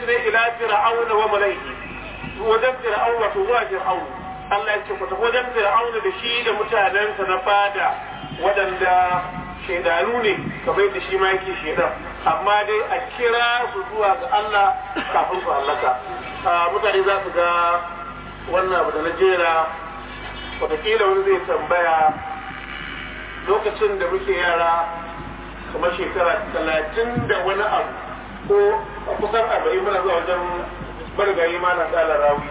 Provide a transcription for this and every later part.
su ne ila fir'auna wa malaihi wajen fir'auna wato zuwa fir'auna Allah ya ce ku tafi wajen fir'auna da shi da mutanensa na fada waɗanda shaidanu ne kamar yadda shi ma yake shaidan amma dai a kira su zuwa ga Allah kafin su hallaka mutane za su ga wannan abu da na jera watakila wani zai tambaya lokacin da muke yara kamar shekara talatin da wani abu ko kusan arba'in muna zuwa wajen marigayi ma na tsala rawi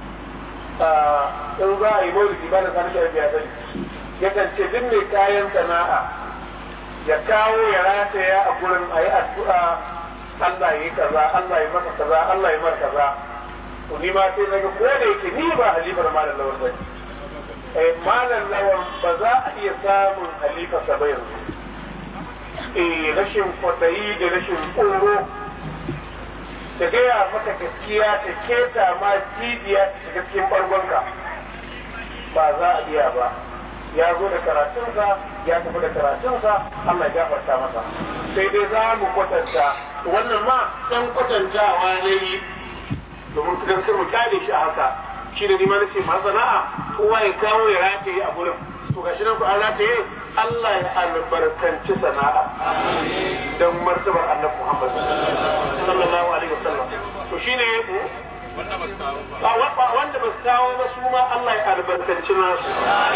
in za a yi maulidi ba da sani shi ya sani yakan ce duk mai kayan sana'a ya kawo ya rataya a gurin a yi addu'a Allah ya yi kaza Allah ya maka kaza Allah ya maka kaza to ni ma sai naga ko da yake ni ba halifar malam lawan bane eh malam lawan ba za a iya samun halifa sa ba yanzu eh rashin kwatayi da rashin tsoro ta gaya maka gaskiya ta keta ma cibiya ta shiga cikin bargonka ba za a iya ba ya zo da karatunsa ya tafi da karatunsa Allah ya gafarta masa sai dai za mu kwatanta wannan ma dan kwatantawa ne domin kudan sai mu kyale shi a haka shi da nima nace ma sana'a kowa ya kawo ya rataye a gurin to gashi nan ku an rataye Allah ya albarkanci sana'a dan martabar Annabi Muhammad sallallahu alaihi wasallam to shine wanda ba su kawo ba su ma Allah ya albarkanci nasu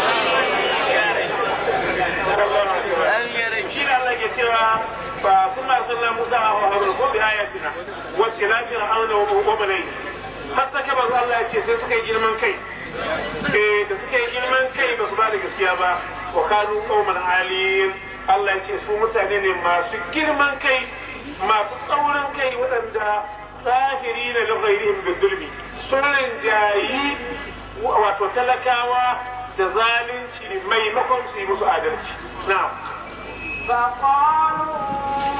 shi da Allah ke cewa ba suna sallan Musa a Harun ko bi ayatina wacce na fir'auna wa malai har sake ba Allah ya ce sai suka yi girman kai eh da suka yi girman kai ba su ba da gaskiya ba wa kanu qauman aliyin Allah ya ce su mutane ne masu girman kai masu tsaurin kai waɗanda zahiri na laghairihim bidulmi sun rinjayi wato talakawa da zalunci maimakon su yi musu adalci na'am فقالوا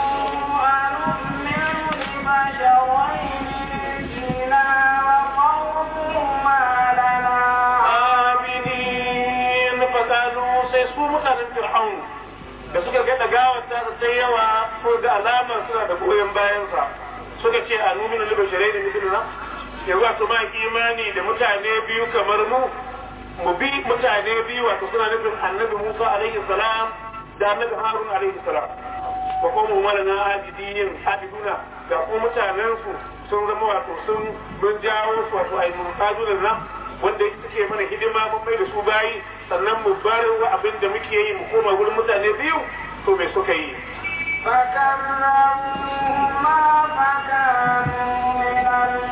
أنؤمن لبشرين مثلنا وقومهما لنا aminin fasadu sai su mutanen fir'aun da suka ga dagawar ta sai yawa ko da alamar suna da goyon bayansa suka ce a numina liba shirai da misalina yanzu wato ma imani da mutane biyu kamar mu mu bi mutane biyu wato suna nufin annabi musa alaihi salam da annabi harun alaihi salam wa kuma wala na ajidiyin abiduna da kuma mutanen su sun zama wato sun mun jawo su wato ai mun kazo da nan wanda suke mana hidima mun mai da su bayi sannan mu bar wa abin da muke yi mu koma gurin mutane biyu to me suka yi فكذبوهما فكانوا من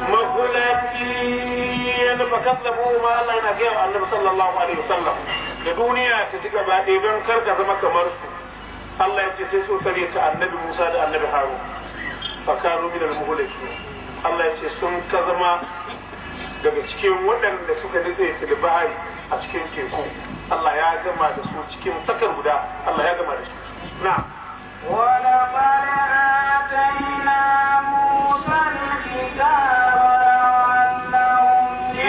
magulatin fa kazzabu ma Allah yana gaya wa Annabi sallallahu alaihi wasallam da duniya ta ci gaba ɗaya don kar ka zama kamar su Allah ya ce sai su kare ta Annabi Musa da Annabi Harun fa kanu min al-muhlakin Allah ya ce sun ka zama daga cikin waɗanda suka nitse filibari a cikin teku Allah ya gama da su cikin sakar guda Allah ya gama da su na'am ولقد آتينا موسى الكتاب لعلهم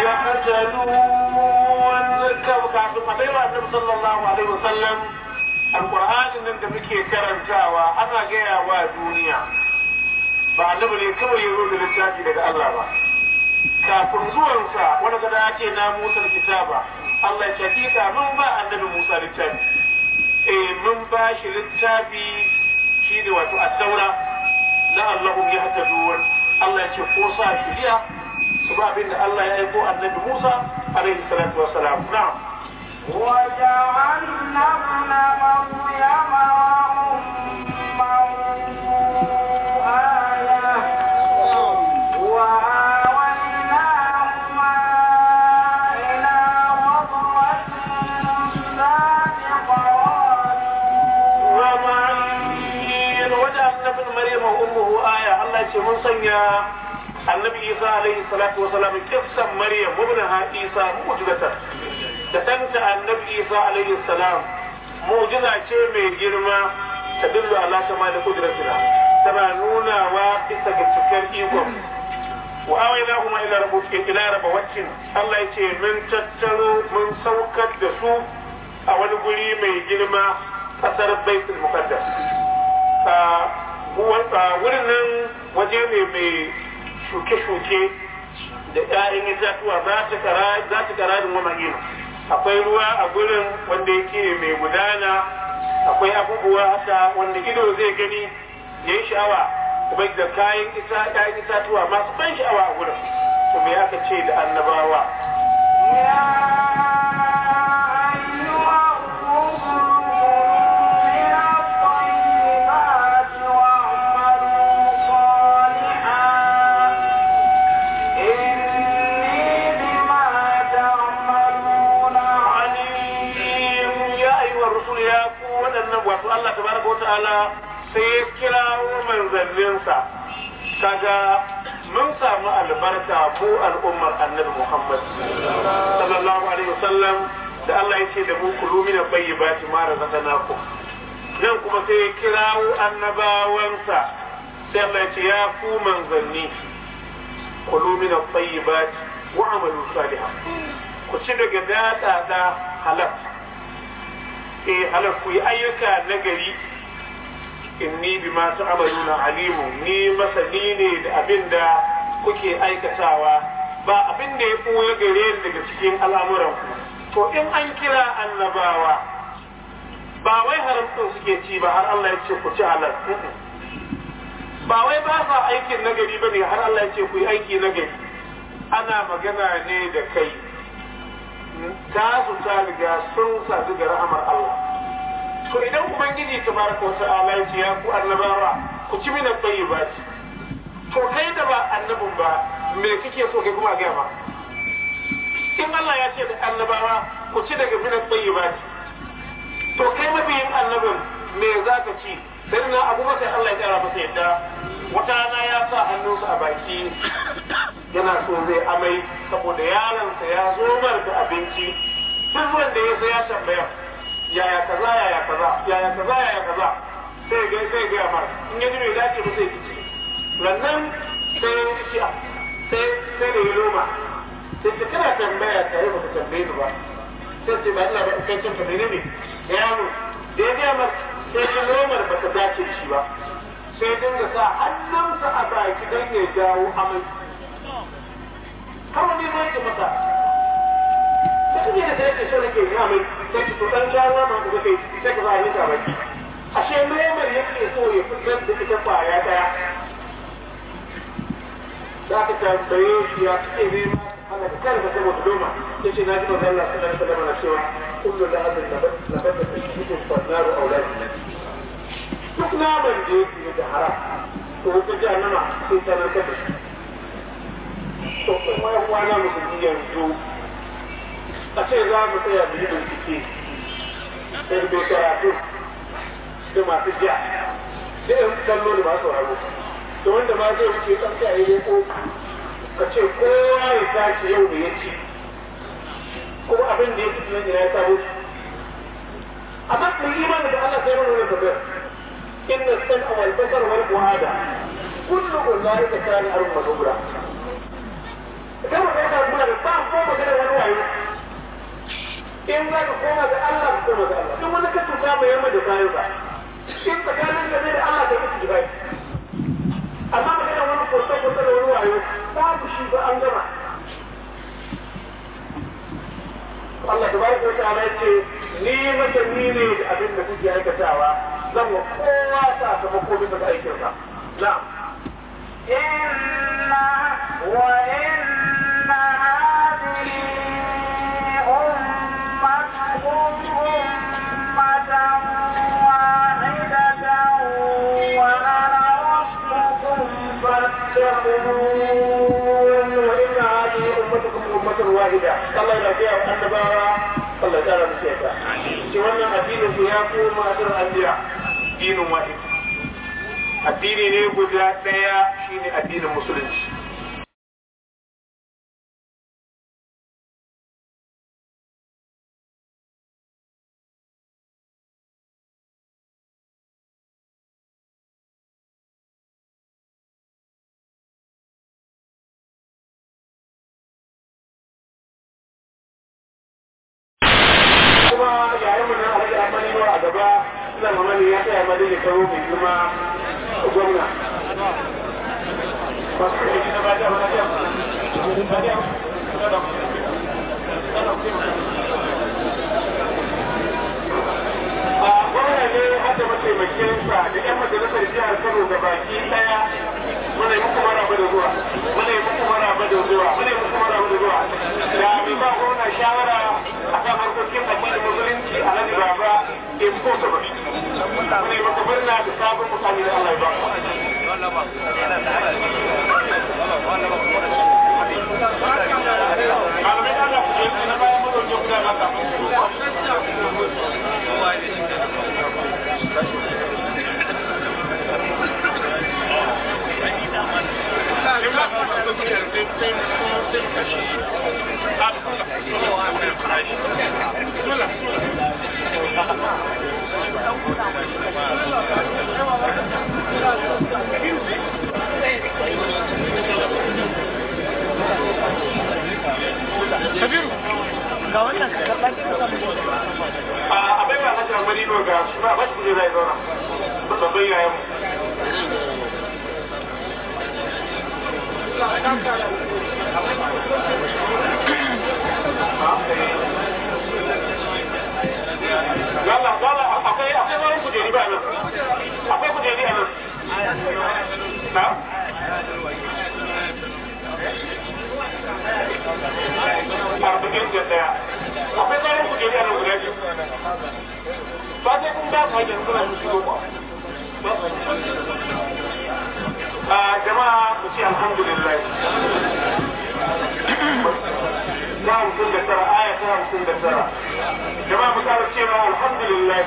يحتدون kafin a baiwa annabi sallallahu alaihi wasallam alqur'anin nan da muke karantawa ana gaya wa duniya ba annabi ne kawai ya zo da littafi daga Allah ba kafin zuwansa wani gada ake na Musa kitaba Allah ya hakika mun ba annabi Musa littafi eh mun ba shi littafi shi ne wato at-taura la Allahum yahtadun Allah ya ce ko sa shiriya su ba abin da Allah ya aiko annabi Musa alaihi salatu wassalam na'am وجعلنا ابن مريم وأمه آية وآويناهما إلى ربوة ذات قرار ومعين وجعلنا ابن مريم وامه آية الله يقول من سنيا النبي عيسى عليه الصلاة والسلام قصة مريم وابنها عيسى معجزة da ɗanta annabi Isa alaihi salam mu'jiza ce mai girma ta dillu ala kama da kudratina tana nunawa bisa ga cikar ikon wa awaina kuma ila rabbukin ila rabawatin Allah ya ce mun tattaro mun saukar da su a wani guri mai girma kasar baitul muqaddas wurin nan waje ne mai shuke-shuke da ‘ya'yan itatuwa za ta kararin wa mahina akwai ruwa a gurin wanda yake mai gudana akwai abubuwa haka wanda ido zai gani ya yi sha'awa kuma da kayan ‘ya'yan itatuwa masu ban sha'awa a gurin to me aka ce da annabawa يا أيها الرسل من الطيبات واعملوا صالحا إني بما تعملون alim ya ayyuhar rusul ya ku waɗannan wato Allah tabaraka wata'ala sai ya kirawo manzanninsa kaga mun samu albarka mu al'ummar annabi Muhammad sallallahu alaihi wasallam da Allah ya ce da mu kulu min at-tayyibati ma razaqnakum nan kuma sai ya kirawo annabawansa sai Allah ya ce ya ku manzanni kulu min at-tayyibati wa amalu salihan ku ci daga dada da halal eh halal ku yi ayyuka na gari inni bima ta'maluna alimu ni masani ne da abin da kuke aikatawa ba abin da ya ɓoye gare ni daga cikin al'amuran ku to in an kira annabawa ba wai haramtun suke ci ba har Allah ya ce ku ci halal ba wai ba sa aikin nagari ba ne har Allah ya ce ku yi aiki nagari ana magana ne da kai ta su ta riga sun sadu ga rahamar Allah to idan ubangiji tabaraka wa ta'ala ya ce ya ku annabawa ku ci mina tayyibati to kai da ba annabin ba me kike so kai kuma ga ma in Allah ya ce da annabawa ku ci daga mina tayyibati to kai mabiyin annabin me za ka ci sai na abubakar Allah ya kara masa yadda wata rana ya sa hannunsa a baki yana so zai amai saboda yaronsa ya zo mar da abinci duk wanda ya sai ya tambaya yaya kaza yaya kaza yaya kaza yaya kaza sai ga sai ga mar in ya ji bai dace ba sai kici rannan sai ya ci sai sai da ya loma sai ta kana tambaya tare ba ka tambaye ni ba sai ce ba Allah ba kai can tambaye ne yaro da ya ga mar sai ya lomar ba ta dace da shi ba sai dinga sa hannunsa a baki don ya jawo amai har wani ma yake masa da kuma da sai ke so nake ya mai sai ki to dan jawo ma da kai sai ka sa hannunka a baki ashe lomar yake so ya fitar da ita kwaya daya za ka tambaye shi ya ce ne ma ana da kan da saboda loma yace na ji manzo Allah sallallahu alaihi wasallam na cewa kullu lahabin nabata fi shukun fannaru auladi duk naman da yake da haram to wata jahannama sai ta narkar da shi to kuma ya kwana musulmi yanzu a ce za mu tsaya mu yi bincike sai bai karatu da masu ja da yan kallo da masu sauraro da wanda ma zai wuce kan ta yi ko ka ce kowa ya tashi yau da ya ci ko abin da ya ci tunan ya kawo shi amma mu imani da Allah sai mana wannan tabbata إن السمع والبصر والفؤاد كل أولئك كان عنه مسؤولا كما قلت أقول لك بعض فوق كده ونوعي in za ka koma ga Allah ka koma ga Allah duk wani ka tuka mai yamma da kayan sa in tsakanin da da Allah ka yi jibai amma magana wani kurta kurta da wani wayo babu shi ba an gama Allah tabaraka wa ta'ala yace ni masani ne da abin da kuke aikatawa zan wa kowa sakamako bisa ga aikinsa. Na'am. إن وإن هذه أمتكم أمة واحدة وأنا ربكم فاتقون وإن هذه أمتكم أمة واحدة. الله يرجع النبارة الله تعالى مسيحة. شوانا الدين فيها كوما أسر الأنبياء دين واحد. addini ne guda ɗaya shine addinin musulunci kuma yayin mu na alhaji amani a gaba suna mamani ya tsaya madina karo mai girma gwamna a gwamna ne hada mataimakinsa da 'yan majalisar jihar Kano da baki daya muna yi muku maraba da zuwa muna yi muku maraba da zuwa muna yi muku maraba da zuwa da mai ba gwamna shawara a kan harkokin addinin musulunci a nan baba impossible muna yi maka murna da sabon mutane da Allah ya ba malamai Allah ku je na bayan mu dauke guda na kafin ga wannan ka karɓa a bai ba hajjar marino ga shi ba ba shi ne zai zauna babban yayan mu Gala, gala, akwai akwai wani kujeri ba nan. Akwai kujeri a nan. Na? Arba'in da ɗaya. Akwai tsarin kujeri a nan guda biyu. Ba sai kun ba ka yanzu na shigo ba. A jama'a ku ce alhamdulillah. ta hamsin da tara aya ta hamsin da tara jama'a mu kara cewa alhamdulillah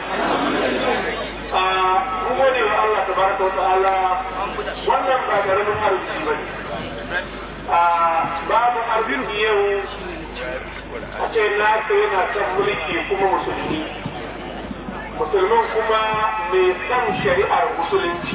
mun gode wa Allah tabaraka wa ta'ala wannan ba karamin arziki ba ne babu arziki yau a ce nasa yana kan mulki kuma musulmi musulmin kuma mai san shari'ar musulunci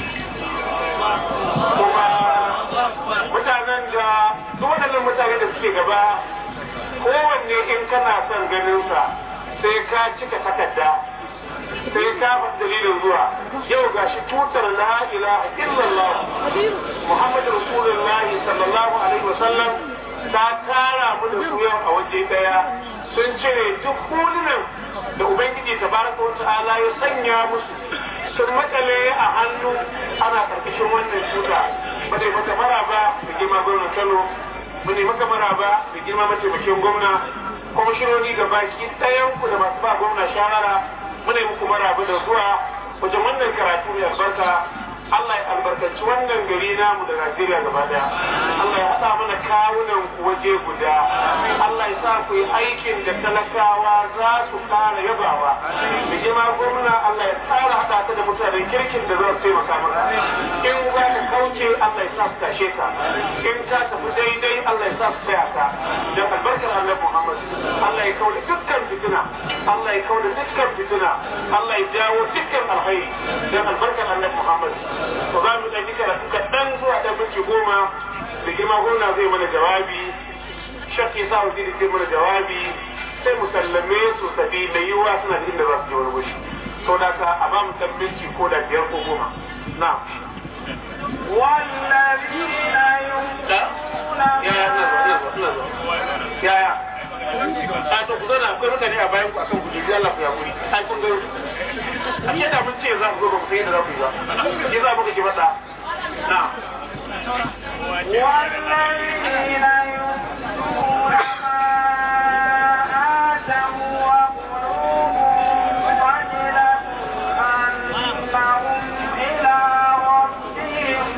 kuma mutanen da duk waɗannan mutane da suke gaba kowanne in kana son ganinsa sai ka cika takarda sai ka faɗi dalilin zuwa yau gashi tutar la ilaha illallah muhammadu rasulullahi sallallahu alaihi wasallam ta tara mu da su yau a waje daya sun cire duk hulunan da ubangiji tabaraka wa ta'ala ya sanya musu sun makale a hannu ana karkashin wannan tuta ba dai mata maraba da girma gwamnan kano mu ne maka maraba da girma mataimakin gwamna kwamishinoni ga baki ɗayan ku da masu ba gwamna shawara mu ne muku maraba da zuwa wajen wannan karatu mai albarka Allah ya albarkaci wannan gari namu da Najeriya gaba daya. Allah ya haɗa mana kawunan ku waje guda. Allah ya sa ku yi aikin da talakawa za su fara yabawa. Da girma gwamna Allah ya tsara haɗa ta da mutanen kirkin da za su taimaka maka. In za ka kauce Allah ya sa su tashe ka. In ka tafi daidai Allah ya sa su taya ka. Da albarkar Allah Muhammad. Allah ya kauda dukkan fitina. Allah ya kauda dukkan fitina. Allah ya jawo dukkan alkhairi. Da albarkar Allah Muhammad. to za mu ɗauki karatu kaɗan zuwa ɗan minti goma da girma gwamna zai mana jawabi shakki sa waziri zai mana jawabi sai mu sallame su sabi da yiwuwa suna da inda za su je wani gushi to da ka a ba mu ɗan minti ko da biyar ko goma na والذين يؤمنون ya ya ina zuwa ina zuwa ina zuwa ya ya a to ku zana akwai mutane a bayan ku akan ku jirgi Allah ku ya wuri ai kun ga a ce da mun ce za ku zo ba ku sai da za ku yi ba ke za mu ka ki faɗa na والذين يؤتون ما آتوا وقلوبهم وجلة أنهم إلى ربهم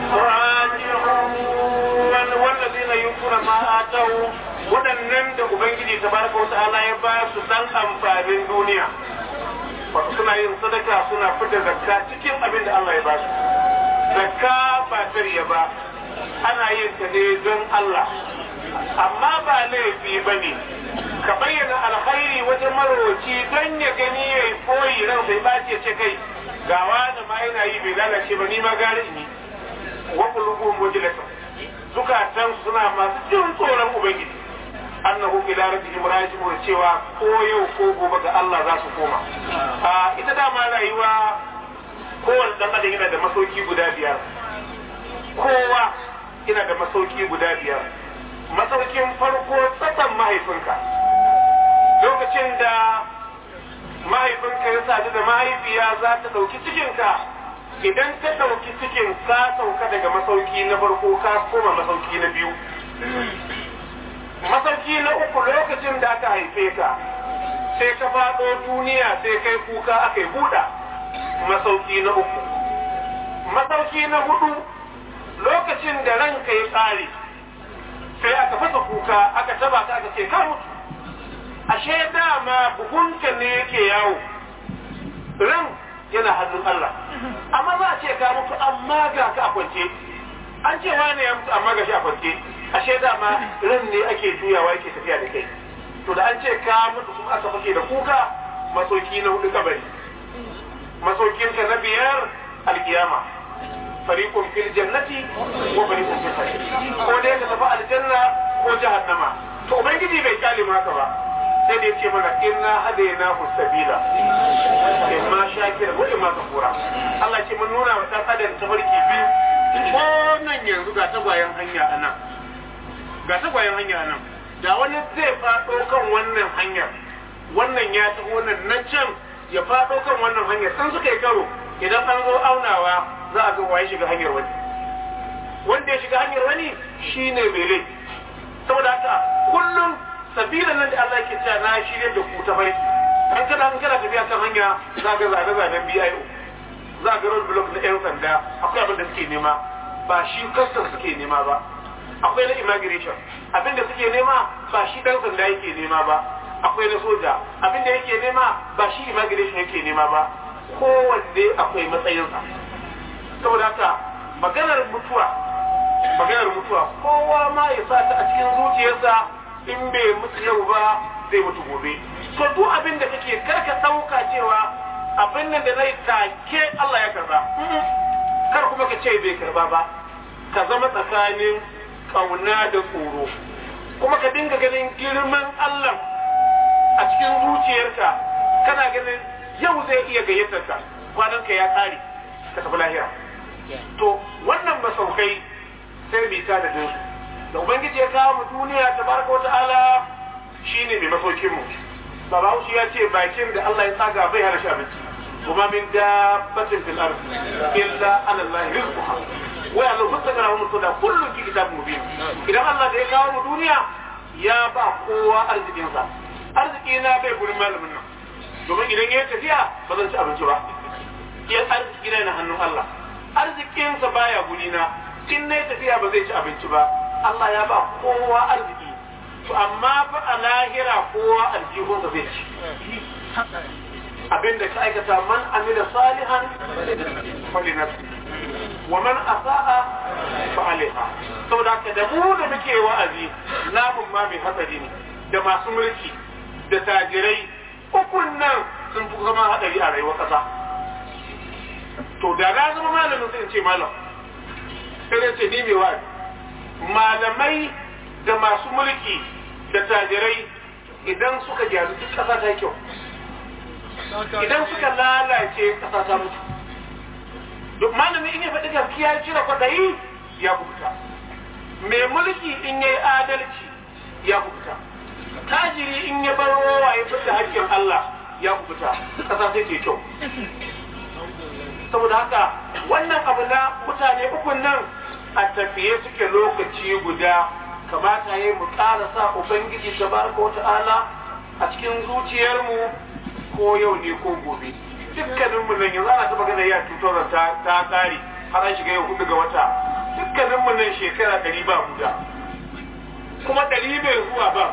raji'un wallazina yutuna ma atau waɗannan da ubangiji tabaraka wata'ala ya ba su dan amfanin duniya wato suna yin sadaka suna fita zakka cikin abin da Allah ya ba su zakka ba tarya ba ana yin ta ne don Allah amma ba laifi ba ne ka bayyana alkhairi wajen marowaci don ya gani ya yi koyi ran sai ba ce ce kai gawa da ma yana yi bai lalace ba ni ma gane ni wa qulubuhum wajlatun zukatan suna masu jin tsoron ubangiji annahu ila rabbihim raji'un cewa ko yau ko gobe ga Allah za su koma a ita dama rayuwa kowane dan adam yana da masauki guda biyar kowa ina da masauki guda biyar masaukin farko tsatsan mahaifinka lokacin da mahaifinka ya sadu da mahaifiya za ta ɗauki cikinka idan ta ɗauki cikin ka sauka daga masauki na farko ka koma masauki na biyu masauki na uku lokacin da aka haife ka sai ka faɗo duniya sai kai kuka aka yi buɗa masauki na uku masauki na hudu lokacin da ranka ya ƙare sai aka fasa kuka aka taba ka aka ce ka mutu ashe dama buhunka ne yake yawo ran yana hannun Allah amma za a ce ka mutu amma ga ka a kwance an ce wane ya mutu amma ga shi a kwance ashe dama ran ne ake juyawa yake tafiya da kai to da an ce ka mutu kuma aka fake da kuka masauki na hudu kabari masaukinka na biyar alkiyama fariqun fil jannati wa fariqun fil sa'ir ko dai ka tafi aljanna ko jahannama to ubangiji bai kyale maka ba sai da yace mana inna hadaynahu sabila imma shakira wa imma kafura Allah ce mun nuna wa dan adam tafarki biyu ko nan yanzu ga tagwayen hanya anan ga tagwayen hanya anan da wani zai faɗo kan wannan hanyar wannan ya tafi wannan nan can ya faɗo kan wannan hanyar sun suka yi karo idan an zo aunawa za a ga waye shiga hanyar wani wanda ya shiga hanyar wani shine mai laifi saboda haka kullum sabila nan da Allah yake cewa na shirye da ku ta bai an kana an kana tafiya kan hanya za ga zane zanen BIO za ga road block na yan sanda akwai abin da suke nema ba shi custom suke nema ba akwai na immigration abin da suke nema ba shi dan sanda yake nema ba akwai na soja abin da yake nema ba shi immigration yake nema ba kowanne akwai matsayinsa saboda haka maganar mutuwa maganar mutuwa kowa ma ya sa ta a cikin zuciyarsa in bai mutu yau ba zai mutu gobe to duk abin da kake karka ɗauka cewa abin nan da zai take Allah ya karba kar kuma ka ce bai karba ba ka zama tsakanin kauna da tsoro kuma ka dinga ganin girman Allah a cikin zuciyarka kana ganin yau zai iya gayyatar ka kwanan ka ya kare ka tafi lahira to wannan masaukai sai bi ta da dinsu da ubangiji ya kawo mu duniya tabaraka wa ta'ala shine mai masaukin mu baba Hausa ya ce bakin da Allah ya tsaga bai hana shi abinci kuma min dabbatin fil ard illa ala Allah rizquha wa ya lahu tsakara mu to da kullun fi kitabun mubin idan Allah da ya kawo mu duniya ya ba kowa arzikinsa arziki na bai gurin malamin nan domin idan ya tafiya ba zan ci abinci ba ya arziki na hannun Allah arzikinsa baya gurina in na tafiya ba zai ci abinci ba Allah ya ba kowa arziki to amma fa a lahira kowa aljihunsa zai ci abinda ka aikata man amila salihan fali nafsi wa man asa'a fa alaiha saboda haka da mu da muke wa'azi namun ma mai hatsari ne da masu mulki da tajirai ukun nan sun fi zama hadari a rayuwar kasa to da na zama malamin sai in ce malam sai ce ni mai wa'azi malamai da masu mulki da tajirai idan suka gyaru duk kasa ta kyau idan suka lalace kasa ta mutu duk malami in ya faɗi gaskiya ya cire kwaɗayi ya kubuta mai mulki in ya yi adalci ya kubuta tajiri in ya bar rowa ya fita hakkin Allah ya kubuta kasa sai ke kyau saboda haka wannan abu na mutane ukun nan a tafiye suke lokaci guda kamata ya mu ƙara sa ubangiji tabaraka wa ta'ala a cikin zuciyarmu ko yau ne ko gobe dukkanin mu nan yanzu ana ta magana ya tutar ta ta kare har an shiga yau hudu ga wata dukkanin mu nan shekara ɗari ba guda kuma ɗari bai zuwa ba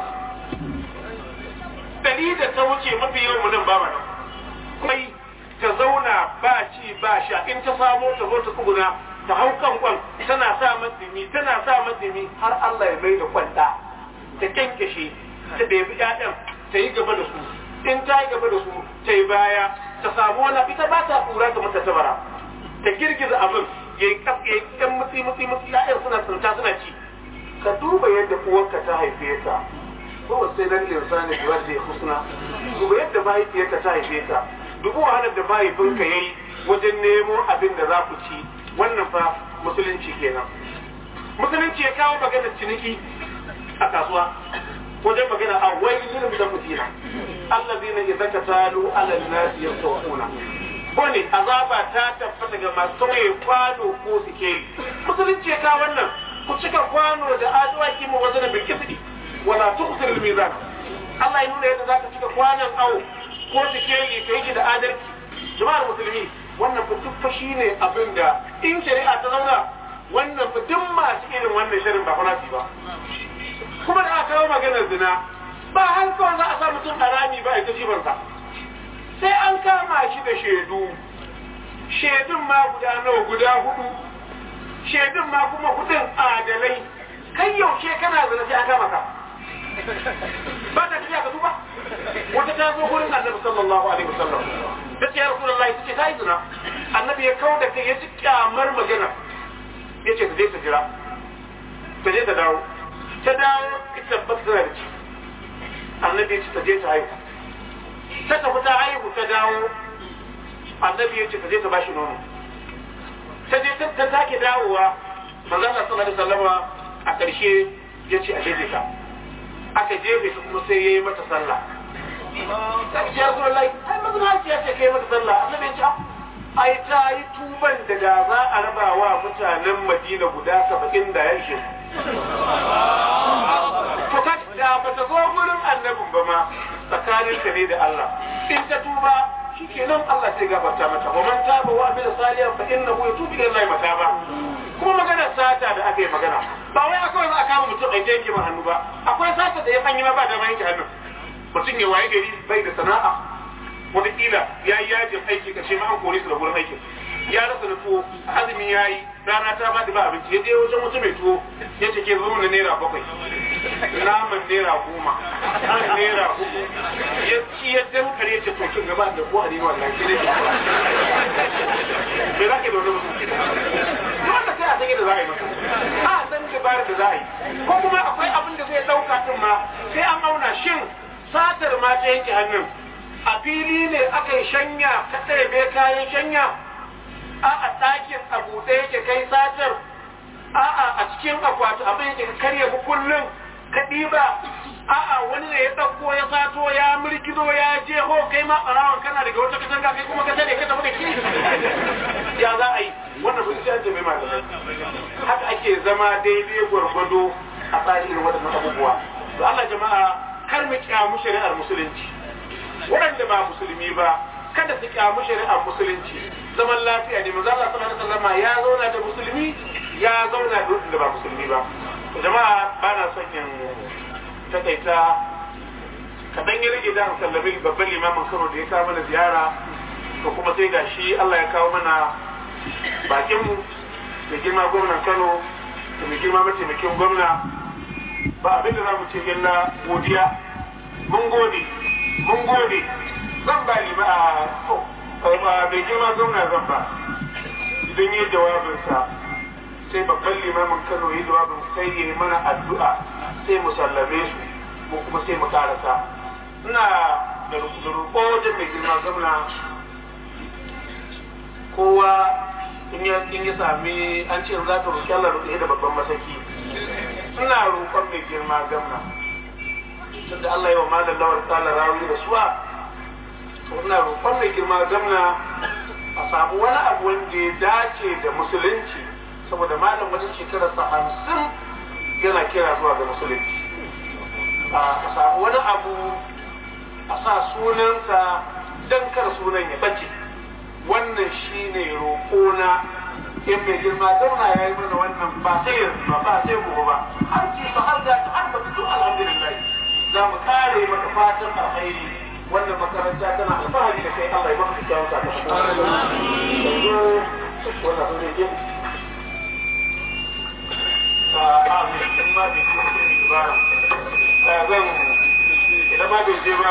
ɗari da ta wuce mafi yawan mu nan ba mana kai ta zauna ba ci ba sha in ta samo ta zo ta tsuguna ta hau kan kwan tana sa matsimi tana sa matsimi har Allah ya mai da kwanta ta kyankyashe ta ɗebi ƴaƴan ta yi gaba da su in ta yi gaba da su ta yi baya ta samu wani ita ba ta kura ta mata tabara ta girgiza abin ya yi ɗan mutsi mutsi mutsi ƴaƴan suna tsinta suna ci ka duba yadda uwarka ta haife ka ko sai dan linsani da wanda ya husna duba yadda mahaifiyarka ta haife ka dubu wahalar da mahaifinka yayi wajen nemo abin da za ku ci wannan fa musulunci kenan musulunci ya kawo maganar ciniki a kasuwa wajen magana a wailin da mutina allazina idza katalu ala an-nasi yastawquna bane azaba ta tabbata ga masu tauye kwano ko sikeli musulunci ya kawo wannan ku cika kwano da adawaki mu wazanin bil kisdi wala tuqsir al mizan Allah ya nuna yadda zaka cika kwanon awo ko sikeli kai shi da adalci jama'ar musulmi wannan fa duk fa shine abin da in shari'a ta zauna wannan fa duk masu irin wannan shirin ba fa ba kuma da aka kawo maganar zina ba har kawai za a sa mutum a rami ba a ita jibansa sai an kama shi da shaidu shaidun ma guda nawa guda hudu shaidun ma kuma hudun adalai kai yaushe kana zina sai an kama ka ba ta tafiya ka duba wata ta zo gurin annabi sallallahu alaihi wasallam ta ce ya rasulullahi ta ce ta yi zina annabi ya kawo da kai ya ci kyamar magana ya ce ta je ta jira ta je ta dawo ta dawo ita tabbata tana da ciki annabi ya ce ta je ta haihu ta tafi ta haihu ta dawo annabi ya ce ta je ta bashi nono ta je ta take dawowa manzo Allah sallallahu alaihi wasallama a ƙarshe ya ce a jefe ta aka jefe ta kuma sai yayi mata sallah ya Rasulullahi ai mazinaci ya ce kai mata sallah annabi ya ce ai ta yi tuban da da za a raba wa mutanen Madina guda saba'in da ya shi to ka da ba ta zo gurin annabin ba ma tsakanin ta ne da Allah in ta tuba shikenan Allah sai gafarta mata wa man taba wa amila salihan fa innahu yatubu ila Allah mataba kuma magana sata da aka yi magana ba wai akwai za a kama mutum a yanke ma hannu ba akwai sata da ya fanyi ma ba da ma yanke hannu mutum ya waye gari bai da sana'a wataƙila ya yi yajin aiki ka ce ma an kore su da gurin aikin ya rasa na tuwo azumi ya yi rana ta ba da ba abinci ya je wajen wata mai tuwo ya ce ke zo na naira bakwai naman naira goma an naira hudu ya ci ya dankare ya ce to kin gaba da ko a ne wannan ke ne me za ka da wani mutum ke wanda sai a san yadda za a yi masa a san dabarar da za a yi ko kuma akwai abin da zai ɗauka din ma sai an auna shin satar ma ta yanke hannun a fili ne aka yi shanya ka ɗebe kayan shanya a a ɗakin a buɗe yake kai satar a a a cikin akwati abin yake ka karya kullum ka ɗiba a a wani ne ya ɗauko ya sato ya mulkizo ya je ho kai ma ɓarawan kana daga wata katanga kai kuma ka tare ka tafi da ki ya za a yi wannan ba sai an tafi malamai haka ake zama daidai gwargwado a tsarin irin waɗannan abubuwa to Allah jama'a kar mu kyamu shari'ar musulunci waɗanda ba musulmi ba kada su kyamu shari'ar musulunci zaman lafiya ne manzo Allah sallallahu alaihi wasallam ya zauna da musulmi ya zauna da waɗanda ba musulmi ba jama'a ba na son in takaita kaɗan ya rage da sallami babban limamin Kano da ya kawo mana ziyara to kuma sai ga shi Allah ya kawo mana bakin mu da girma gwamnan Kano da mai girma mataimakin gwamna ba abin da za mu ce illa godiya mun gode mun gode zan ba lima a bai girma gwamna zan ba idan yi jawabinsa sai babban limamin kano yi jawabin sai ya yi mana addu'a sai mu sallame su ko kuma sai mu karasa ina da roƙo wajen mai girma gwamna kowa in ya sami an ce za ta roƙi Allah roƙe da babban masaki ina roƙon mai girma gwamna tunda Allah ya wa malam lawar tsala rawi da suwa to ina roƙon mai girma gamna a samu wani abu wanda ya dace da musulunci saboda malam wajen shekararsa hamsin yana kira zuwa ga musulunci a samu wani abu a sa sunansa don kar sunan ya bace wannan shine roƙona in mai girma zauna ya yi mana wannan ba sai yanzu ba ba sai gobe ba har ce ba har da har ba fito alhamdulillah za mu kare maka fatan alkhairi wannan makaranta tana alfahari da kai Allah ya maka kyawun sakamako yanzu wannan sun zai a amin in ma bai ce mutum ba zan idan ma bai je ba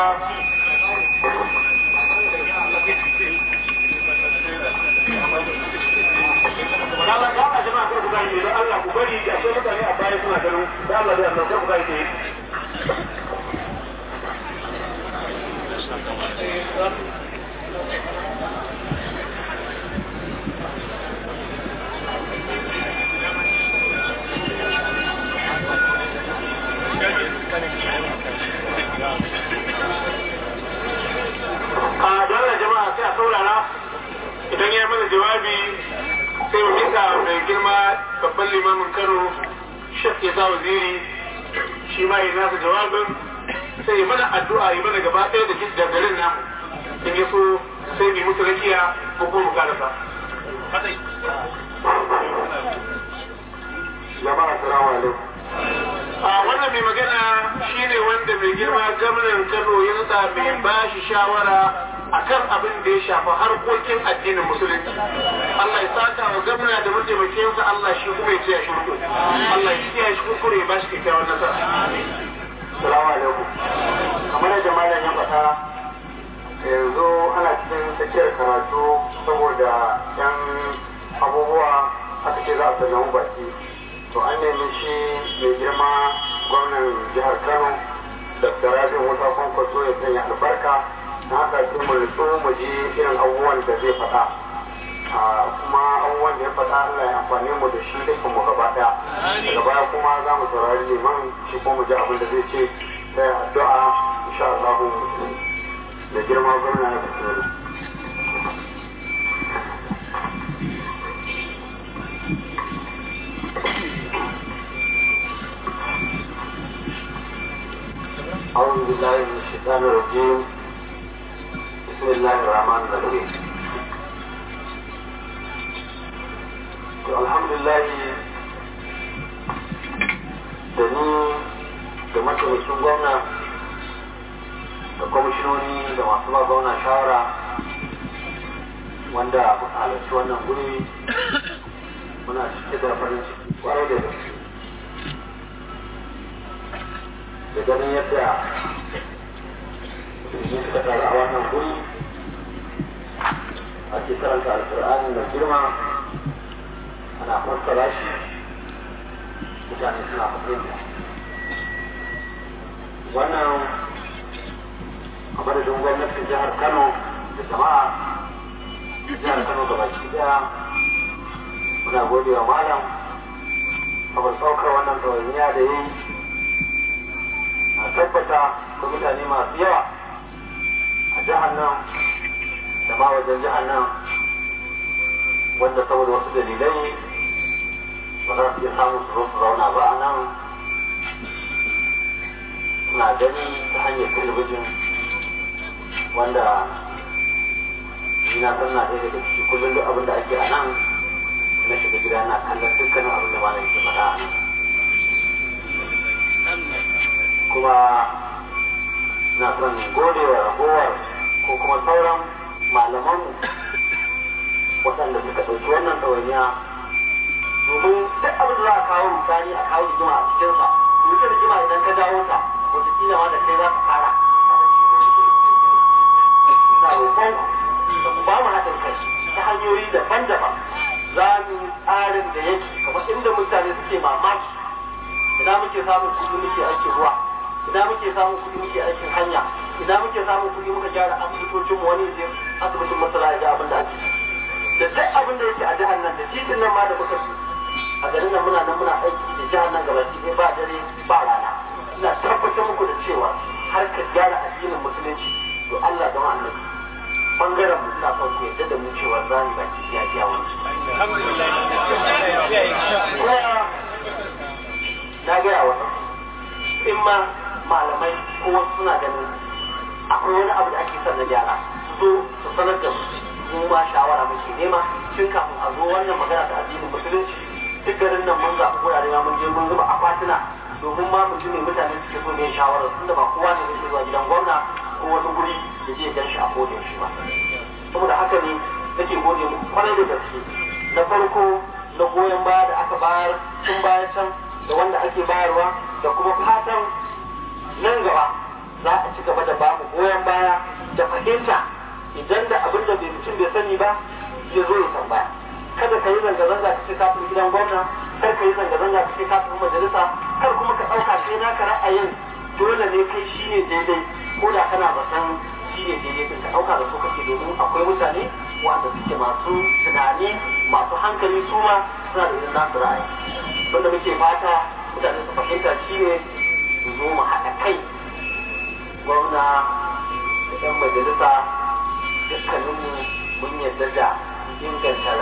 Allah ya ba jama'a kar ku gani don Allah ku bari akwai mutane a baya suna ganin da Allah da Allah kar ku gani jawabi sai mu mika mai girma babban limamin Kano Sheikh Isa Waziri shi ma yi nasa jawabin sai yi mana addu'a yi mana gaba ɗaya da da garin namu in ya so sai bi musu rakiya ko kuma mu karasa. jama'a salamu alaikum a wannan mai magana shine wanda mai girma gwamnan Kano ya nutsa mai bashi shawara akan abin da ya shafa harkokin addinin musulunci Allah ya saka wa gwamna da mataimakinsa Allah shi kuma ya tsaya shi riko Allah ya tsaya shi kuskure ya bashi kyakkyawan nasara salamu alaikum kamar yadda malam ya faɗa yanzu ana cikin tsakiyar karatu saboda yan abubuwa aka ce za a sallama baki to an nemi shi mai girma gwamnan jihar kano dr rabin wata kwankwaso ya sanya albarka na haka sai mu nutsu mu ji irin abubuwan da zai faɗa kuma abubuwan da ya faɗa Allah ya amfani mu da shi dukkan mu gaba ɗaya daga baya kuma za mu saurari liman shi ko mu ji abin da zai ce sai addu'a insha Allah da girma gwamna ya fito أعوذ بالله من الشيطان الرجيم بسم الله الرحمن الرحيم الحمد لله da ni da mataimakin gwamna da kwamishinoni da masu ba gwamna shawara wanda muka halarci wannan guri muna cike da farin ciki kwarai da gaske da ganin yadda musulmi suka taru a wannan guri ake karanta alkur'ani mai girma ana fassara shi mutane suna fahimta wannan a madadin gwamnatin jihar kano da jama'a jihar kano gabaki daya muna gode wa malam kamar saukar wannan ɗawainiya da yi a tabbata ko mutane masu yawa a jihar nan da ma wajen jihar nan wanda saboda wasu dalilai ba za su iya samun su zo su zauna ba a nan suna gani ta hanyar talabijin wanda ni na san na ɗaya daga ciki kullum duk abin da ake a nan na shiga gida na kallon dukkanin abin da malam ke faɗa a nan kuma na son gode wa ragowar ko kuma sauran malaman waɗanda suka ɗauki wannan ɗawainiya domin duk abin da za a kawo misali a kawo rigima a cikinsa mutum rigima idan ka dawo ta wataƙila ma da kai za ka fara na roƙon da ku ba mu haɗin kai ta hanyoyi daban-daban za mu yi tsarin da yake kamar inda mutane suke mamaki ina muke samun kuɗi muke aikin ruwa ina muke samun kuɗi muke aikin hanya ina muke samun kuɗi muka gyara asibitocin mu wani je asibitin masara ya ga abin da ake da duk abin da yake a jihar nan da titin nan ma da muka ci a garin nan muna nan muna aiki da jihar nan gaba ɗaya ba dare ba rana ina tabbatar muku da cewa har ka gyara addinin musulunci to Allah da annabi bangaren mu ina son ku yadda da mu cewa za mu baki ya biya wani na gaya wata in ma malamai ko wasu suna ganin akwai wani abu da ake son na gyara su zo su sanar da mu ma shawara muke nema tun kafin a zo wannan magana ta addinin musulunci duk garin nan mun zaɓi wurare ma mun je mun zuba akwatuna domin ma mu ji me mutane suke so ne shawarar tunda ba kowa ne zai zuwa gidan gwamna ko wani guri da zai gan shi a kodin shi ba saboda haka ne nake gode muku kwarai da gaske na farko na goyon baya da aka bayar tun baya can da wanda ake bayarwa da kuma fatan nan gaba za a ci gaba da ba mu goyon baya da fahimta idan da abin da bai mutum bai sani ba ya zo ya tambaya kada ka yi zanga-zanga ka ce ka tafi gidan gwamna kar ka yi zanga-zanga ka ce ka tafi majalisa kar kuma ka ɗauka sai naka ra'ayin dole ne kai shi ne daidai ko da kana zaton shi ne daidai din ka ɗauka da su kake domin akwai mutane wanda suke masu tunani masu hankali su ma suna da irin nasu ra'ayi wanda muke fata mutane su fahimta shi ne su zo mu haɗa kai gwamna da 'yan majalisa dukkaninmu mun yarda da inganta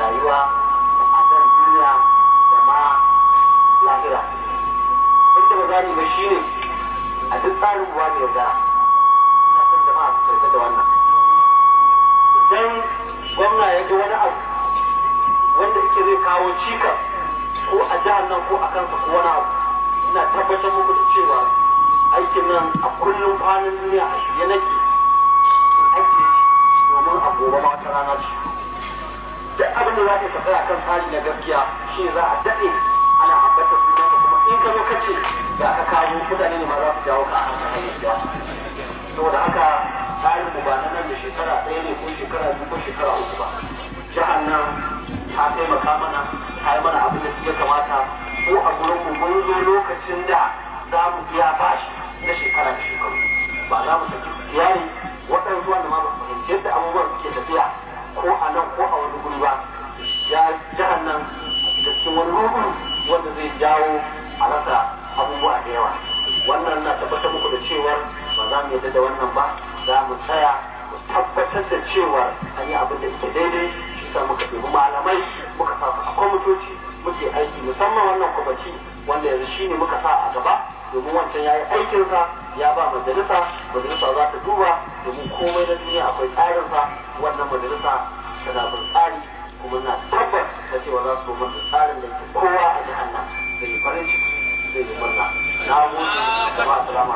cikas ko a jihar nan ko a kansa ko wani abu ina tabbatar muku da cewa aikin nan a kullum kwanan duniya a shirye nake in aiki domin a gobe ma wata rana ce duk abin da za ka tsaya kan tsari na gaskiya shi za a daɗe ana ambata sunanka kuma in ka zo ka ce ga ka kawo mutane ne ma za su jawo ka a kan gaskiya saboda haka tsarin mu ba na nan da shekara ɗaya ne ko shekara biyu ko shekara uku ba jihar nan ta taimaka mana ta yi mana abin da ya kamata ko a gurin mu mun zo lokacin da za mu biya bashi na shekara da shekaru ba za mu saki iyali waɗansu wanda ma ba su fahimci yadda abubuwan suke tafiya ko a nan ko a wani guri ba ya jihar nan da cikin wani rubu wanda zai jawo a rasa abubuwa da yawa wannan na tabbatar muku da cewar ba za mu yarda da wannan ba za mu tsaya mu tabbatar da cewar an yi abin da yake daidai shi sa muka ɗebi malamai muka sa su a kwamitoci muke aiki musamman wannan kwamiti wanda yanzu shi ne muka sa a gaba domin wancan ya yi aikinsa ya ba majalisa majalisa za ta duba domin komai na duniya akwai tsarinsa wannan majalisa tana bin tsari kuma na tabbas da cewa za su da tsarin da yake kowa a jihar nan zai yi farin ciki zai yi murna na gode da ba salamu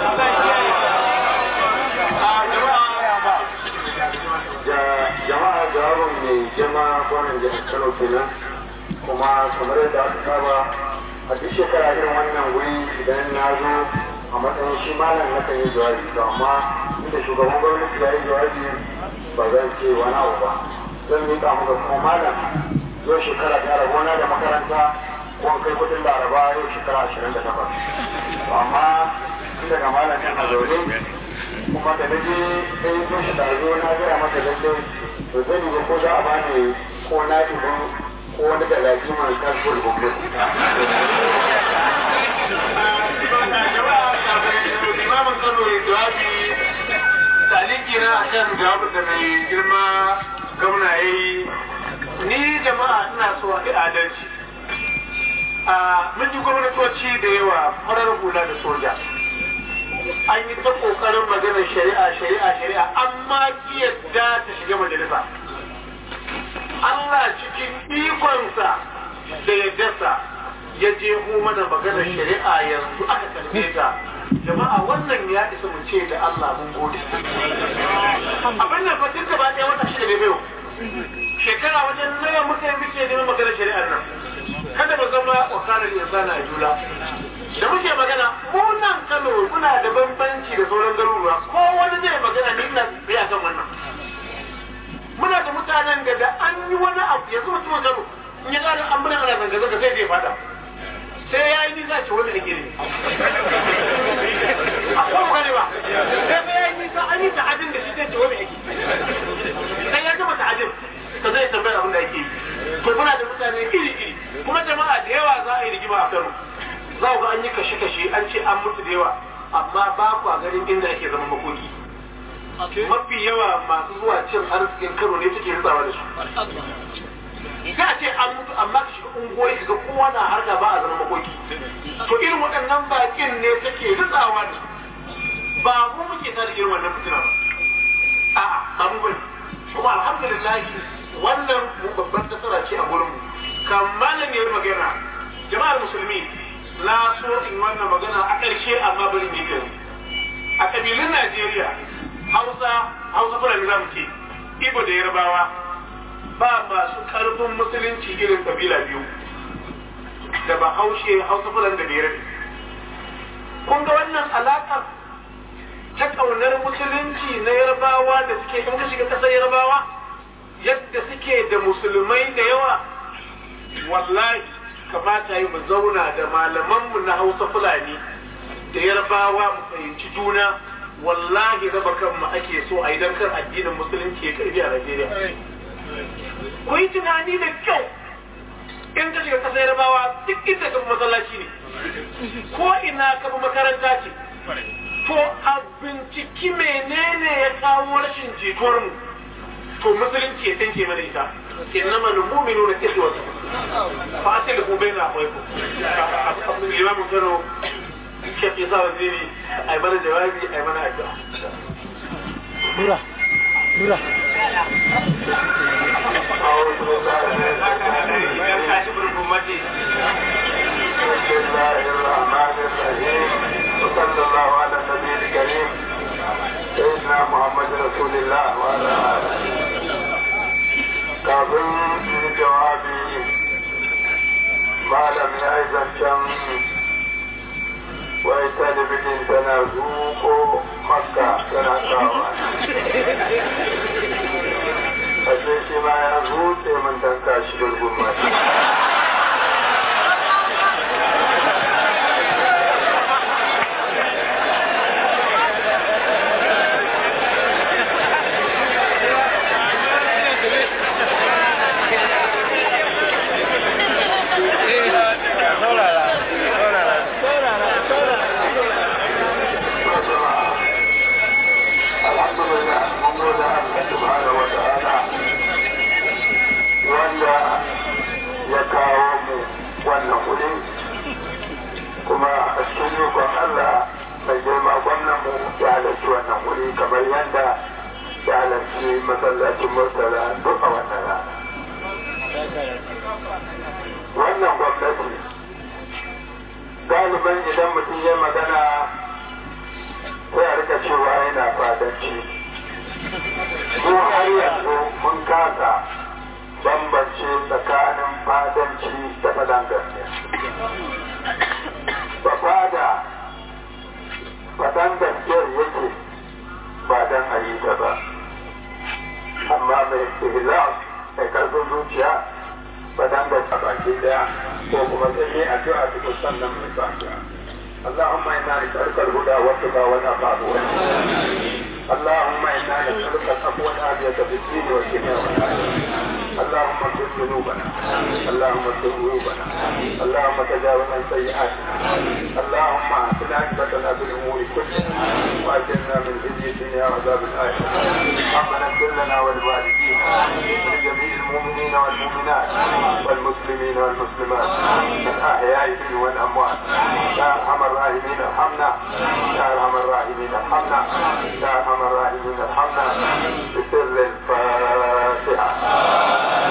jama'a jawabin mai girma kwanan jihar kano kenan kuma kamar yadda aka saba a duk shekara irin wannan wuri idan na zo a matsayin shi malam na kan yi jawabi to amma inda shugaban gwamnati ya yi jawabi ba zan ce wani abu ba zan miƙa muka kuma malam yau shekara ta rabona da makaranta ko kai kudin laraba yau shekara ashirin da takwas amma tun daga malam yana zaune kuma da na je sai zo shi ɗazo na gaya masa lalle to zan yi ko za a bani ko na ibo ko wani da lafi mai kasbul gumbul. Imamin Kano ya jawabi taliki na akan jawabin da mai girma gwamna ya yi ni jama'a ina so a adalci. Mun ji gwamnatoci da yawa farar hula da soja. an yi ta kokarin maganar shari'a shari'a shari'a amma yadda ta shiga majalisa Allah cikin ikonsa da yaddarsa ya je mu mana maganar shari'a yanzu aka karbe ta jama'a wannan ya isa mu ce da Allah mun gode abin nan fa duka ba ɗaya wata shida ne bai shekara wajen nawa muka yi muke neman maganar shari'ar nan kada mu zama wakalar insana a jula da muke magana mu nan Kano muna da bambanci da sauran garuruwa ko wani zai magana ni ina tsaya kan wannan muna da mutanen da da an yi wani abu yanzu mutumin Kano in ya gane an bada ana zanga zanga sai zai fada sai ya yi nisa ce wani ake ne a kuma gane ba sai sai ya yi nisa an yi ta'adin da shi zai ce wani ake sai ya gama ta'adin ka zai tambayar abin da ake yi to muna da mutane iri iri kuma jama'a da yawa za a yi rigima a Kano za ku ga an yi kashe-kashe an ce an mutu da yawa amma ba ku a garin inda ake zama makoki mafi yawa masu zuwa cin arzikin kano ne suke ritsawa da su sai a ce an mutu amma ka shiga ungoyi ga kowa na harka ba a zama makoki to irin waɗannan bakin ne take ritsawa da su ba mu muke tada irin wannan fitina ba a'a ba mu bane kuma alhamdulillah wannan mu babban nasara ce a gurin mu kamar ne magana jama'ar musulmi na so in wannan magana a ƙarshe amma bari mu yi a ƙabilun Najeriya Hausa Hausa Fulani za mu ce Igbo da Yarbawa ba masu ƙarfin musulunci irin ƙabila biyu da ba haushe Hausa Fulani da Bere kun ga wannan alaƙar ta ƙaunar musulunci na Yarbawa da suke in ka shiga ƙasar Yarbawa yadda suke da musulmai da yawa wallahi kamata yi mu zauna da malamanmu na hausa fulani da yarbawa mu fahimci juna wallahi raba kanmu ake so a idan kan addinin musulunci ya karbi a Najeriya. Ku yi tunani da kyau in ka shiga kasar yarbawa duk inda ka masallaci ne ko ina ka bi makaranta ce to a binciki menene ya kawo rashin jituwar mu to musulunci ya tanke mana ita إنما المؤمنون إخوة فأصلحوا بين أخويكم الإمام كانوا شيخ إصابة الديني أي من جوابي أي من أجوى نورا نورا أعوذ بالله من الشيطان الرجيم رسول الله وعلى آله kafin yi jawabi malam ya yi zancen wai talibijin tana zuko makka tana kawo ashe shi ma ya zuce mun tanka shi gurgun mashi alhamdulillah mun gode Allah subhanahu wa ta'ala wanda ya kawo mu wannan wuri kuma a cikin yukon Allah mai girma gwamnan mu ya halarci wannan wuri kamar yadda ya halarci masallacin murtala duk a wannan rana wannan gwamnati galiban idan mutum ya magana sai a rika cewa yana fadanci mu har yanzu mun kasa bambance tsakanin fadanci da fadan gaskiya ba fada fadan gaskiyar yake ba dan a yi ta ba amma mai ihlas mai karfin zuciya fadan gaskiya baki daya ko kuma sai ne addu'a cikin sannan mai fadiya اللهم انا نسالك الهدى والتقى والعفاف اللهم انا نسالك العفو والعافيه في الدين والدنيا والاخره اللهم اغفر ذنوبنا اللهم اغفر ذنوبنا اللهم تجاوز عن سيئاتنا اللهم احسن عاقبتنا في الامور كلها واجرنا من خزي الدنيا وعذاب الاخره ربنا اغفر لنا ولوالدينا ولجميع المؤمنين والمؤمنات والمسلمين والمسلمات الاحياء منهم والاموات يا ارحم الراحمين ارحمنا يا ارحم الراحمين ارحمنا يا ارحم الراحمين ارحمنا بسر الفاتحه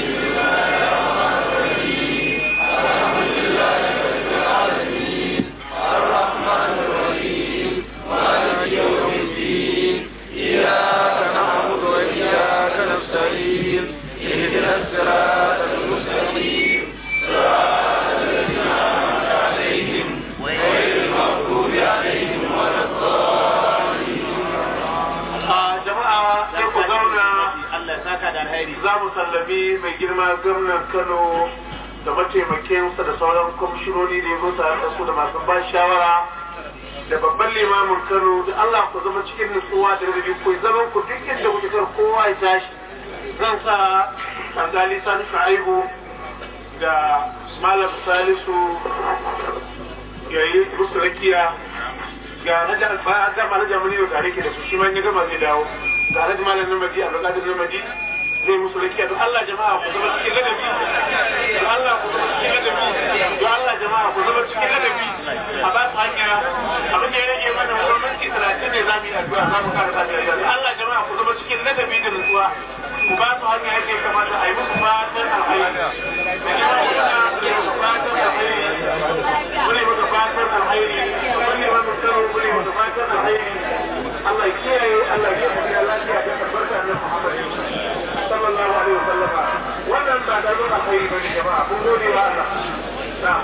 za mu sallami mai girma gwamnan kano da mataimakinsa da sauran kwamishinoni da ya zo tare da su da masu ba shawara da babban limamin kano da allah ku zama cikin nutsuwa da rarrabi ku zaman ku duk inda kuke kar kowa ya tashi zan sa tangali sani shu'aibu da malam salisu ya yi musu rakiya ga na gama na jamani da tare ke da su shi ma ya gama zai dawo ga na malam namadi a lokacin namadi zai musu rakiya don Allah jama'a ku zama cikin ladabi don Allah ku zama cikin ladabi don Allah jama'a ku zama cikin ladabi a ba su hanya abin da ya rage mana wani minti talatin ne za mu yi addu'a za mu kara sa da Allah jama'a ku zama cikin ladabi da nutsuwa ku ba su hanya yadda ya kamata a yi musu fatan alhairi da yawa kuna da musu fatan alhairi mune maka fatan alhairi mune maka karo mune maka fatan alhairi Allah ya kiyaye Allah ya kiyaye lafiya da tabbata na Muhammad sallallahu alaihi wasallama wannan ba da zuwa kai bane jama'a kun gode wa Allah na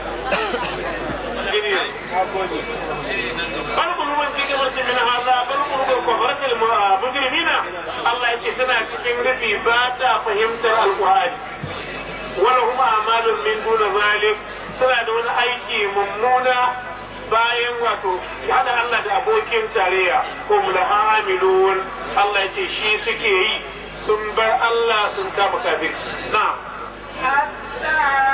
bal qulubun fi qamatin min hadha bal qulubun kafarat al mujrimina Allah yace tana cikin rufi ba ta fahimtar alqur'ani wala huma amalun min duna zalik suna da wani aiki mummuna bayan wato hada Allah da abokin tarayya ko mulhamilun Allah yace shi suke yi sun bar Allah sun kama kafin na حتى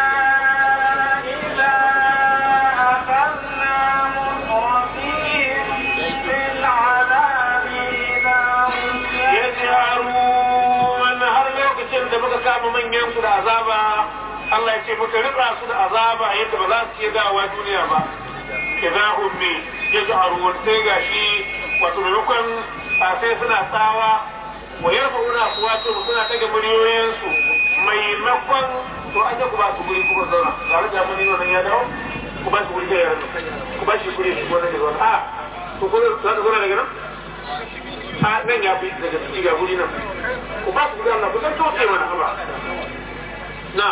إذا أخذنا مترفيهم بالعذاب إذا هم ya jaru har lokacin da muka kama manyan su da azaba Allah ya ce muka rika su da azaba yadda ba za su iya dawowa duniya ba idza hum bi yaj'arun sai gashi wato maimakon sai suna tsawa wa yarfa'una aswatu suna daga muryoyinsu maimakon to an ku ba su guri kuma zauna tare da mun nan ya dawo ku ba su guri da yaran ku ba shi guri shi gona da zauna a ku ko za ku zauna daga nan a nan ya fi daga ciki ga guri nan ku ba su gudan Allah ku san kauce mana haba na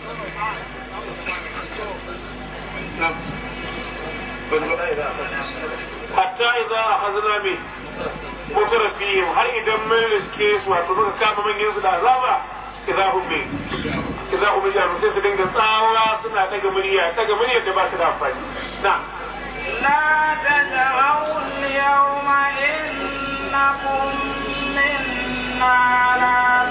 na hatta idza akhadna min mutrafihim har idan mun riske su wato muka kama manyan su da azaba idza hum bi idza hum bi sai su dinga tsawa suna daga murya daga murya da ba su da amfani na لا تدعوا اليوم إنكم منا لا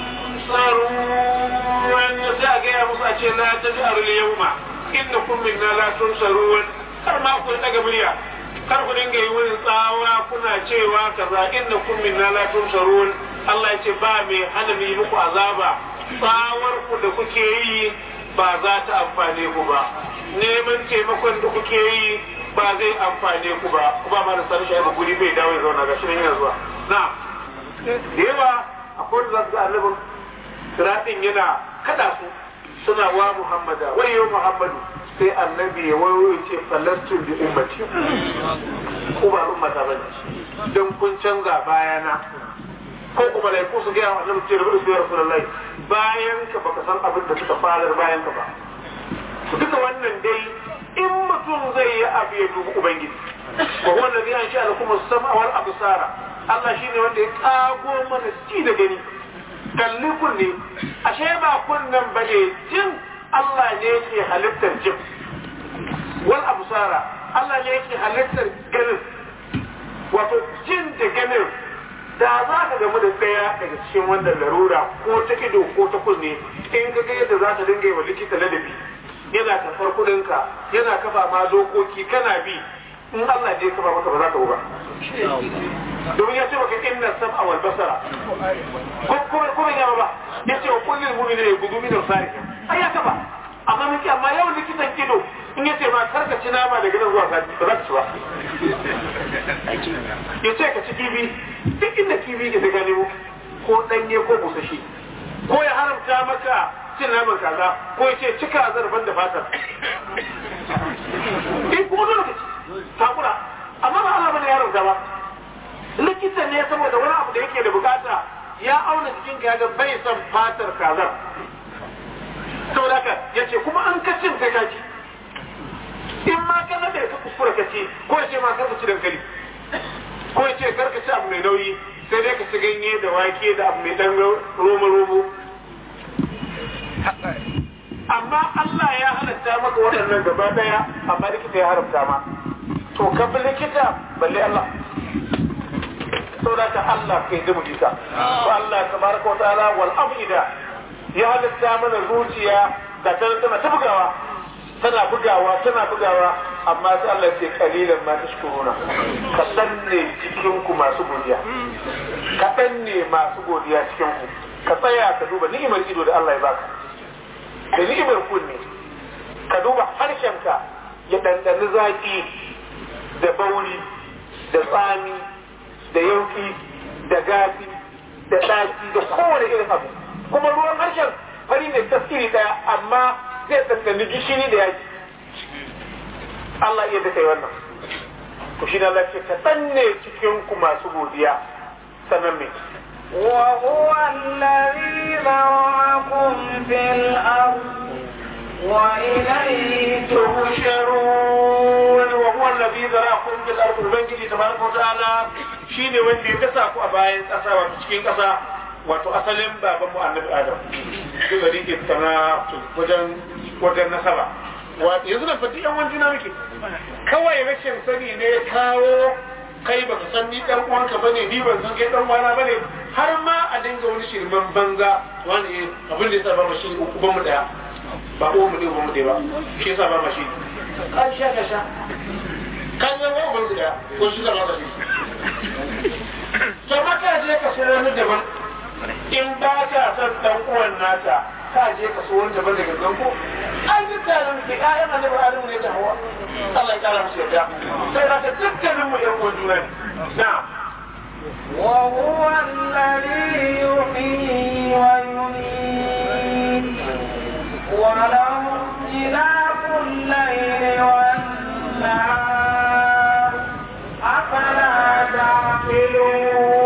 تنصرون sai ga ya musu a ce la taj'alu al-yawma innakum minna la tunsarun kar ma ku daga murya kar ku dinga yi wani tsawa kuna cewa kaza innakum minna la tunsarun Allah ya ce ba mai hana mu yi muku azaba tsawar ku da kuke yi ba za ta amfane ku ba neman taimakon da kuke yi ba zai amfane ku ba ku ba mara sani shi guri bai dawo ya zauna ga shi yana zuwa na da yawa akwai da za su ga annabin siratin yana kada su suna wa muhammada wayo muhammadu sai annabi ya wayo ya ce falastun bi ummati ku ba ummata bane dan kun canza bayana ko kuma da ku su ga annabi ce rubu su ya rasulullahi bayan ka baka san abin da suka farar bayan ka ba duka wannan dai in mutum zai yi abu ya dubi ubangiji wa huwa alladhi ansha'a lakum as-sam'a wal absara Allah shine wanda ya kago mana ci da gani kalli kunne ashe ba kunnen bane jin Allah ne yake halittar jin wal absara Allah ne yake halittar ganin wato jin da ganin da za ka gamu da ɗaya daga cikin wannan larura ko ta ido ko ta kunne in ka ga yadda za ta dinga yi wa likita ladabi yana karɓar kuɗinka yana kafa ma dokoki kana bi in Allah ne ya kafa maka ba za ka ba domin ya ce maka inna sam'a wal basara ko kuma ya ba ya ce wa kullum mu'mini ne gudu min sarihin ai ya kafa amma miki amma yau likitan ido in ya ce ma karka ci nama daga nan zuwa sati ba za ka ci ba ya ce ka ci kifi duk inda kifi ke ta nemo ko ɗanye ko busashi ko ya haramta maka cin naman kaza ko ya ce cika zarban da fatar in kuma dole ka ci takura amma ba Allah bane ya haramta ba likita ne saboda wani abu da yake da bukata ya auna jikinka ya ga bai son fatar kazar saboda haka ya ce kuma an kacin kai kaci in ma ka nade ka kuskura ka ci ko ya ce ma karka ci dankali ko ya ce karka ci abu mai nauyi sai dai ka ci ganye da wake da abu mai dan romo romo amma Allah ya halatta maka waɗannan gaba daya amma likita ya haramta ma to ka bi likita balle Allah saboda ka Allah kai da mujita to Allah tabaraka wa ta'ala wal afida ya halatta mana zuciya da tana ta bugawa tana bugawa tana bugawa amma sai Allah ce kalilan ma tashkuruna kaɗan ne cikin ku masu godiya kaɗan ne masu godiya cikin ku ka tsaya ka duba ni'imar ido da Allah ya baka da ni'imar kunne ka duba harshenka ya ɗanɗani zaƙi da bauri da tsami da yauki da gafi da ɗaci da kowane irin abu kuma ruwan harshen fari ne tasiri ɗaya amma zai ɗanɗani gishiri da yaki Allah iya da kai wannan to shi na lafiya kaɗan ne cikin ku masu godiya sannan me وهو الذي ذرأكم في الأرض وإليه تحشرون وهو الذي ذرأكم في الأرض ubangiji tabaraka wa ta'ala shine wanda ya dasa ku a bayan ƙasa wato cikin ƙasa wato asalin baban mu annabi adam duk da rike sana wajen wajen nasaba wato yanzu da fati yan wani juna muke kawai rashin sani ne ya kawo kai baka san ni dan uwanka bane ni ban san kai dan uwana bane har ma a dinga wani shirman banza wani abin da yasa ba mu shi uban mu daya ba uwan mu ne uban mu daya ba shi yasa ba mu shi an sha ka sha kan zan uwan mu daya ko shi zama da shi to maka je ka so wani daban in ba ka san dan uwan naka ka je ka so wani daban daga gangan ko ai duk da nan ke ayan annabi Adamu ne da Hawwa Allah ya kara musu yarda sai da ka dukkanin mu yan uwan juna ne na'am وهو الذي يحيي ويميت وله اختلاف الليل والنهار أفلا تعقلون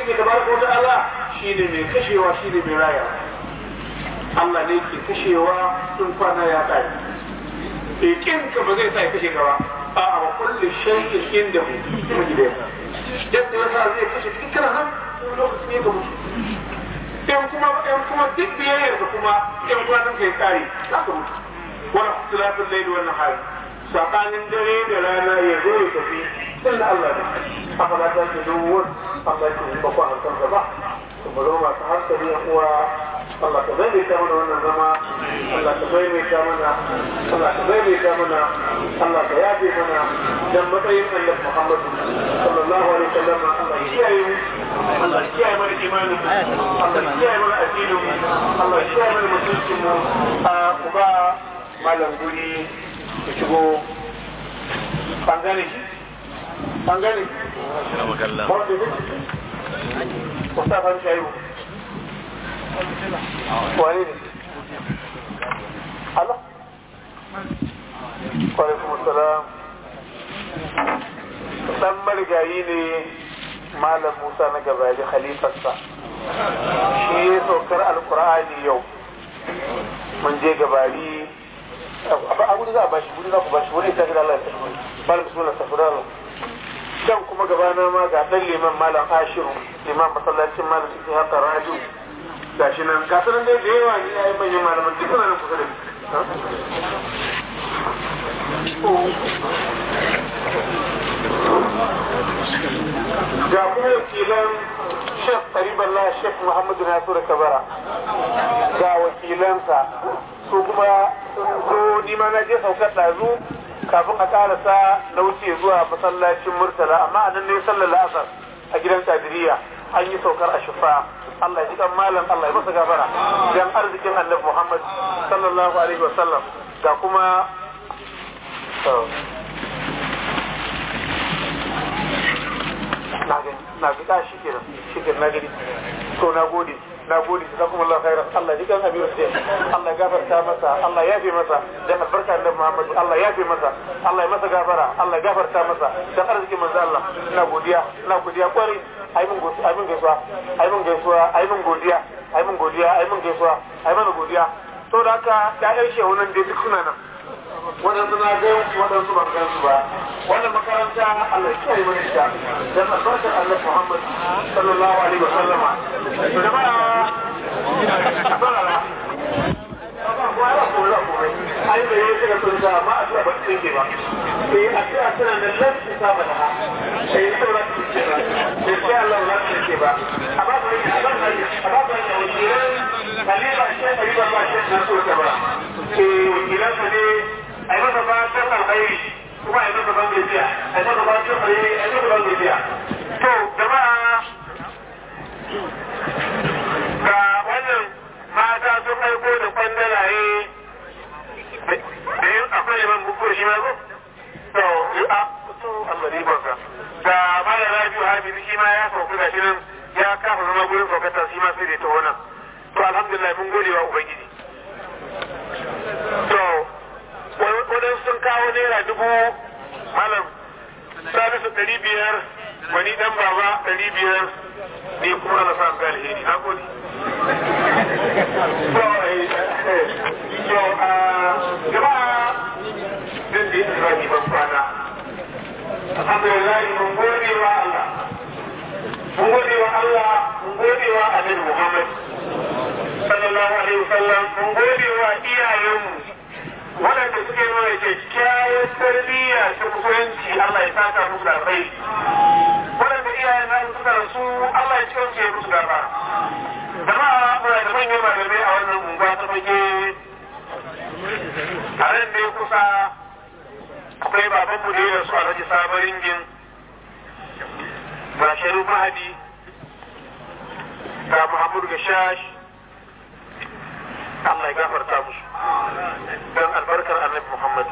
ubangiji tabaraka wa ta'ala shine mai kashewa shine mai rayawa Allah ne ke kashewa sun kwana ya kai ikin ka ba zai sa ya kashe ka ba a a kullu shay'in inda hu kuma gida yadda ya sa zai kashe cikin kana nan lokacin ne ka mutu in kuma in kuma duk biyayyar ka kuma in kwanan kai kare za ka mutu wala ikhtilafin layli wan nahar sakanin dare da rana ya zo ya tafi illa Allah ne haka za ta ce duk Allah ya ce ba ku hankal ba kuma zo masu hankali yan uwa Allah ka maimaita mana wannan zama Allah ka maimaita mana Allah ka maimaita mana Allah ka yafe mana dan matsayin Annabi Muhammad sallallahu alaihi wasallam Allah ya kiyaye mu Allah ya kiyaye mana imanin mu Allah ya kiyaye mana addinin mu Allah ya kiyaye mana mutuncin mu a ku ba malam guri ku shigo an gane shi an gane Mustafa Shaibu wane ne Allah Kwalaikum salam dan marigayi ne Malam Musa na gabali khalifarsa shi ya saukar alkur'ani yau mun je gabari a gudu za a bashi gudu za ku bashi wani ta Allah ya tafi malam bismillah safura can kuma gabana ma ga dan liman malam ashiru liman masallacin malam suke haka raju gashi nan ga sanan dai da yawa ne yayi manyan malaman duk suna nan kusa da ga kuma wakilan Sheikh Qariballah Sheikh Muhammad Nasiru Kabara ga wakilansa su kuma sun zo nima na je saukar ɗazu kafin a karasa na wuce zuwa masallacin Murtala amma a nan ne sallar la'asar a gidan Kadiriya an yi saukar a shifa Allah ya ji kan malam Allah ya masa gafara dan arzikin Annabi Muhammad sallallahu alaihi wasallam ga kuma na gani na ga shi kenan shi kenan na gani to na gode na gode da kuma Allah khairan Allah ji kan abin sai Allah ya gafarta masa Allah ya fi masa dan albarka Annabi Muhammad Allah ya fi masa Allah ya masa gafara Allah ya gafarta masa dan arzikin manzo Allah ina godiya ina godiya kwarai ai mun godiya ai mun gaisuwa ai mun gaisuwa ai mun godiya ai mun godiya ai mun gaisuwa ai mana godiya to da haka ƴaƴan shehu nan dai duk suna nan waɗansu na ga waɗansu ban gansu ba wannan makaranta Allah ya kiyaye mana ita dan albarkar Allah Muhammad sallallahu alaihi wa sallama to jama'a barara ai da yake da sunta amma a ba cikin ke ba eh a ce a tana da lafi ta ba da ha sai to ba cikin ke ba sai sai Allah ba cikin ke ba a ba ba a ba a ba ba ya wakilan Khalifa Sheikh Khalifa ba Sheikh Nasur Kabara eh wakilan ne a yi masa fatan alkhairi kuma a yi masa ban gajiya a yi masa fatan alkhairi a yi masa ban gajiya to jama'a ga wannan mata sun aiko da kwandalaye da yin akwai yaman bukur shi ma ko to a to Allah ne barka ga mala rabiu habibi shi ma ya sauka gashi nan ya kafa zama gurin saukata shi ma sai da ta wannan to alhamdulillah mun gode wa ubangiji to wadansu sun kawo naira dubu malam salisu ɗari biyar wani dan baba ɗari biyar ne kuma na sa ga alheri na gode so a jama'a din da yake zaki ban kwana alhamdulillah mun gode wa Allah mun gode wa Allah mun gode wa Annabi Muhammad sallallahu alaihi wasallam mun gode wa iyayenmu waɗanda suke nuna kyakkyawar tarbiyya ta musulunci Allah ya saka musu da rai waɗanda iyayen na suka rasu Allah ya cikin ce musu gaba jama'a muna da manyan malamai a wannan unguwa ta fage a nan ne kusa akwai babanmu da ya rasu a rage sabon ringin ga sharu mahadi ga muhammadu gashash Allah ya gafarta musu don albarkar annabi Muhammad.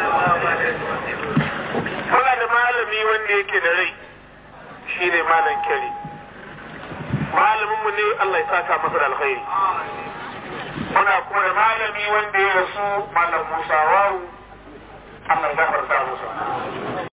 Muna da malami wanda yake da rai shi ne malam kyari. Malaminmu ne Allah ya saka masa da alkhairi. Muna kuma da malami wanda ya rasu malam Musa Waru Allah ya gafarta musu.